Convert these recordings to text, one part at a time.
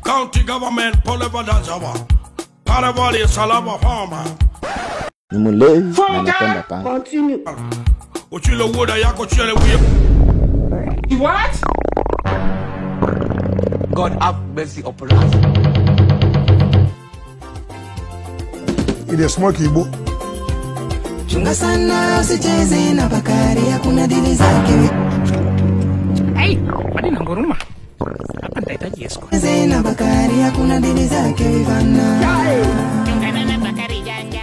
county government pole badanzawa Paravali salama farmer Ni mlevi na anapenda panga. Uchile woda yako chile wiyo What? God have mercy upon us. ile smoke ibo Chunga sana usicheze na Bakari, hakuna dili zake. Hey, kwani na nguruma? Hapa nitahitaji escort. Cheze na Bakari, hakuna dili zake vivana. Chungana na Bakari janja.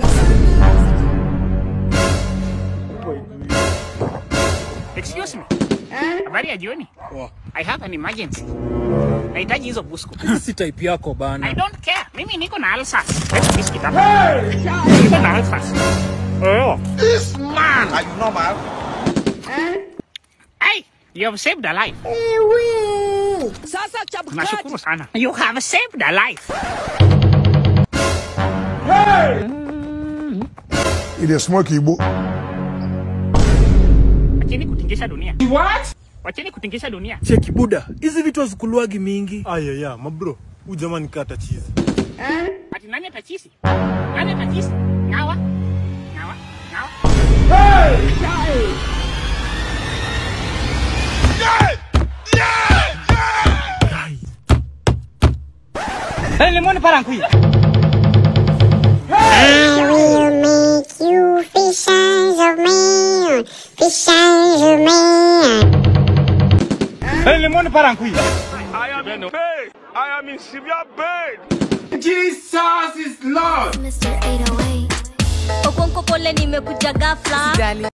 Excuse me. Habari ya jioni. I have an emergency. Nahitaji hizo busku. si type yako bana. I don't care. Mimi niko na ulcers. Let's biscuit hapa. Niko na ulcers. Oh. This man, are you normal? Hey, you have saved a life. Nashukuru sana. You have saved a life. ile smoke ibo Wacheni kutingisha dunia. What? Wacheni kutingisha dunia. Cheki buda, hizi vitu hazikuluagi mingi. Ayaya, mabro, huyu jamani kata chizi. Ati nani atachisi? Nani atachisi? Ngawa? Ngawa? Ngawa? Hey, lemon parang kuya. I will make you fish eyes of man, fish eyes of man. Hey, lemon parang kuya. I am in pain I am in severe pain Jesus is Lord. Mr. 808. Okonko pole nimekuja ghafla